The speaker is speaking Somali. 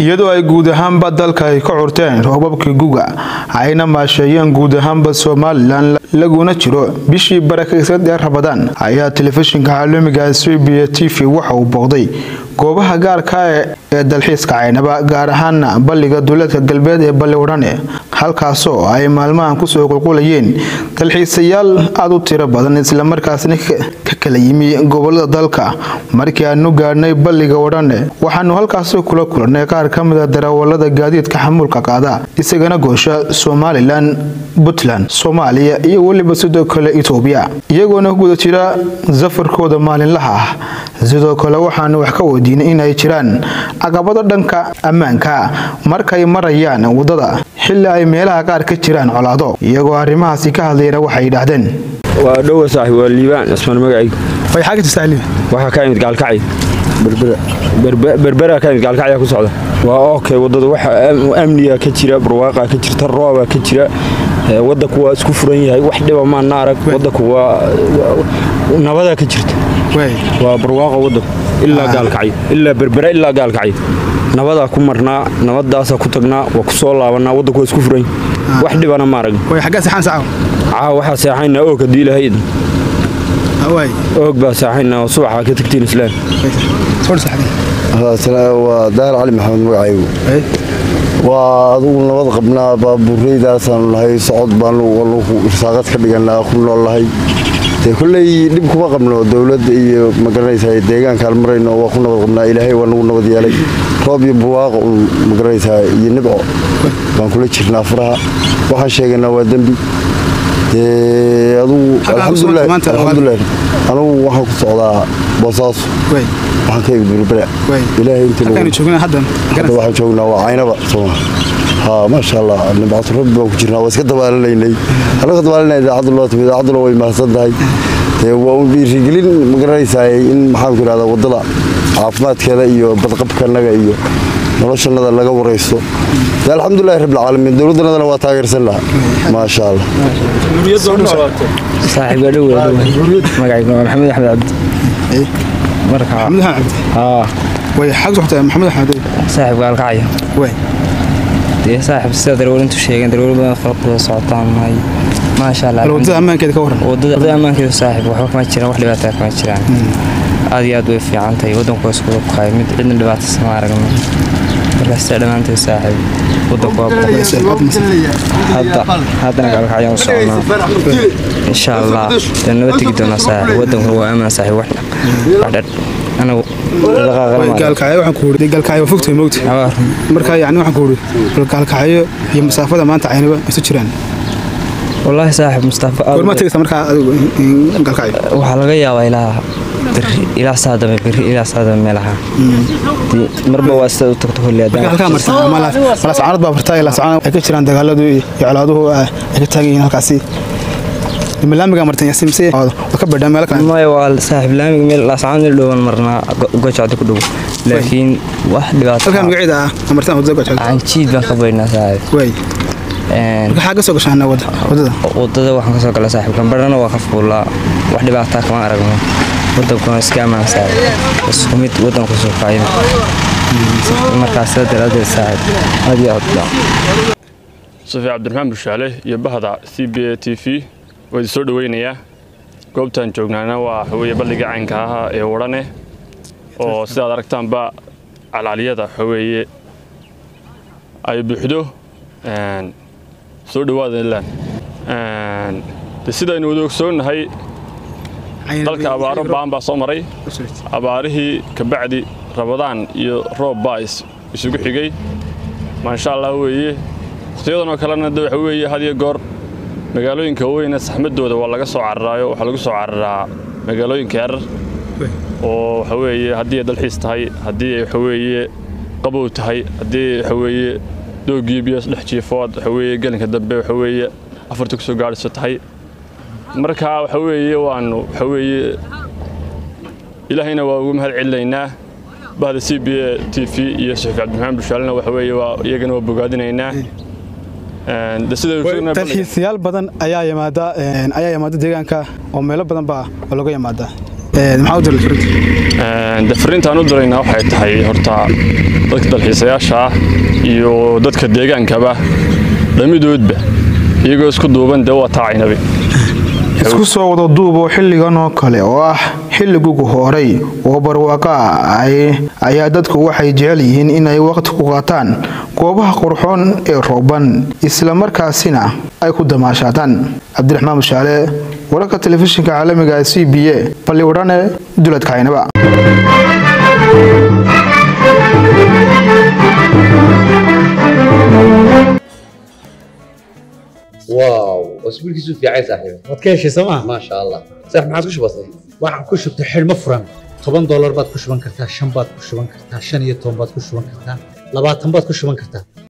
iyadoo ay guud ahaanba dalka ay ka curteen roobabkii guga ayna maasheeyeen guud ahaanba somalilan laguna jiro bishii barakaysan ee rabadaan ayaa telefishinka caalamiga c b t v waxa uu booqday goobaha gaarka ee dalxiiska caynaba gaar ahaana balliga duleedka galbeed ee balli wadhane halkaasoo ay maalmahan kusoo qulqulayeen dalxiisayaal aada u tiro badan islamarkaasna ka kala yimi gobolada dalka markii aanu gaadhnay balliga wadhane waxaanu halkaasi kula kulannay qaar ka mida darawalada gaadiidka xamuulka qaada isagana goosha somalilan puntland soomaaliya iyo weliba sidoo kale etoobiya iyagoona guda jira safarkooda maalinlaha ah sidoo kale waxaanu wax ka weydiinay inay jiraan caqabado dhanka ammaanka markay marayaan waddada xilli ay meelaha qaar ka jiraan colaado iyagoo arrimahaasi ka hadlayna waxay yidhaahdeen waa dhowa saaxib waa liibaan cismaan magacaygu waxaa ka imid gaalkacay berbera ka imid gaalkacyaa ku socda waa okay waddada waxa amniga ka jira barwaaqaa ka jirta roobaa ka jira waddanku waa isku furan yahay wax dhiba maana arag waddanku waa nabadaa ka jirta waa barwaaqa waddanku ilaa gaalkacyo ilaa berbera ilaa gaalkacyo nabadaa ku marnaa nabadaasaa ku tagnaa waa ku soo laabanaa waddanku waa isku furan yahay wax dhibana ma arag caawa waxaa seexaynaa oog haddii ilahayd oog baa seexaynaa oo subaxaa ka tagtiin islaam waa daahir cali maxamed magacaygu waa adugu nabad qabnaa baabuureydaasaan nahay socod baanu irsaaqad ka dhiganaa ku noolnahay dee kolley dhib kuma qabno dowladda iyo magaranaysaa deegaankaan marayno waa ku nabad qabnaa ilaahay waa nagu nabad yeelay roob iyo barwaaqa un magaranaysaa iyo nibco baan kula jirnaa faraha waxaan sheeganaa waa dembi dee adugu alxamdulilah anugu waxaan ku socdaa boosaaso waxaan ka imid berbera ilaahay inta waxaan joognaa waa caynaba sooma ha maasha allah nimcatu rabbi baan ku jirnaa waa iska dabaalanaynay annaga dabaalanay idaacaddu loo timid idaacadduna way mahadsan tahay dee waa un dhiirigelin magaranaysaa in maxaan ku idhahdaa waddada caafimaadkeeda iyo badqabkanaga iyo noloshanada laga waraysto dee alxamdulilahi rabbilcaalamiin dowladdanadana waa taageersan laha maasha allah saaxiib waa dhow magacaygu waa maxamed axmed cabdi marka saaxiib gaalkacyo dee saaxiib sida darwalintu sheegeen darwali badan farqada socotaan nahay maasha allah wadada ammaankeeda ka waran wadada ammaankeeda saaxiib waxba kama jiraan wax dhibaataa kama jiraan aad iyo aad way fiican tahay waddanku waa isku wabqaay mid cidna dhibaata sama aragno markaas dhammaanteed saaxiib waddanku waa haddana gaalkacyaan u soconaa insha allah dee naba tegi doonaa saaxiib waddankuna waa amaan saaxiib wax dhadh anagu gaalkacyo waxaan ku uri gaalkacyo waa fogtahay moogta marka yacni waxaan ku uri bal gaalkacyo iyo masaafada maanta caynaba isu jiraan wallaahi saaxiib mustafa goormaa tegaysa markaa adigu gaalkacyo waxaa laga yaabaa ilaa beri ilaa saa dambe beri ilaa saa dambe meelaha marba waa sida u tagto kolli halkaa marsan malaascaanad baa bartaa ilaa sacaan ay ka jiraan dagaaladu iyo colaaduhu ay ka taagan yihiin halkaasi laamiga martan yasimse waa ka badhaa meel kale maya waa saaxiib laamiga meel laascaan meel dhowaan marnaa gojacda ku dhow laakiin wax dhibaato halkaa magaceeda ah martan wadada gojacda canjiid baan ka baydhnaa saaxiib way marka xaa ka soo gashaan wadada wadada waxaan kasoo gala saaxiib gambadhana waa ka fuulaa wax dhibaataa kama aragno wadankuna iska ammaan saaxiib isku mid wadanku soo kaayim markaas sida daraadeed saaxiib aad iyo aad sufi cabdiraxmaan bushaale iyo bahda c b a t v waa idin soo dhoweynayaa goobtaan joognaana waa waxaweye balliga caynka ahaa ee wadhane oo sidaad aragtaanba calaaliyada waxaweeye ay buuxdo soo dhowaada ilaan de sidaynu wada ogsoonnahay dalka abaaro ba'an baa soo maray abaarihii kabacdi rabadaan iyo roob baa isugu xigay maasha allah weeye wakhtiyadanoo kalena de waxa weeye had iyo goor magaalooyinka weyne saxmadooda waa laga soo cararaayo waxaa lagu soo cararaa magaalooyinka yarar oo waxa weeye haddii ay dalxiis tahay haddii ay waxaweeye qabow tahay haddii waxaweeye doogii biyo dhex jiifood waxaweeye gelinka dambe waxaweeye afartii kusoo gaadhiso tahay marka waxa weeye waanu waxa weeye ilaahayna waa ugu mahad celinaynaa bahda c b a t v iyo suxuuf cabdiraxmaan bushaalena waxa weeye waa iyagana waa bogaadinaynaa dalxiisayaal badan ayaa yimaada ayaa yimaada deegaanka oo meelo badan baa looga yimaadaa maxaa u diray fariinta de fariintaan u diraynaa waxay tahay horta dadka dalxiisayaasha ah iyo dadka deegaankaba dhamidoodba iyagoo isku duuban dee waa taacaynabi isku soo wada duuboo xilligan oo kale oo ah xilligugu horay oo barwaaqo ah ayaa dadku waxay jecel yihiin inay waqti ku qaataan goobaha qurxoon ee rooban islamarkaasina ay ku damaashaadaan cabdiraxmaan mushaale wararka telefishinka caalamiga c b a balliwadhane duladka caynaba واو اسبوع كيسو في عايز صاحبي waad ka heshay sooma ما شاء الله صح ما عادش بسيط waxaan ku shubtay xidhmo furan toban doolar baad ku shuban kartaa shan baad ku shuban kartaa shan iyo toban baad ku shuban kartaa labaatan baad ku shuban kartaa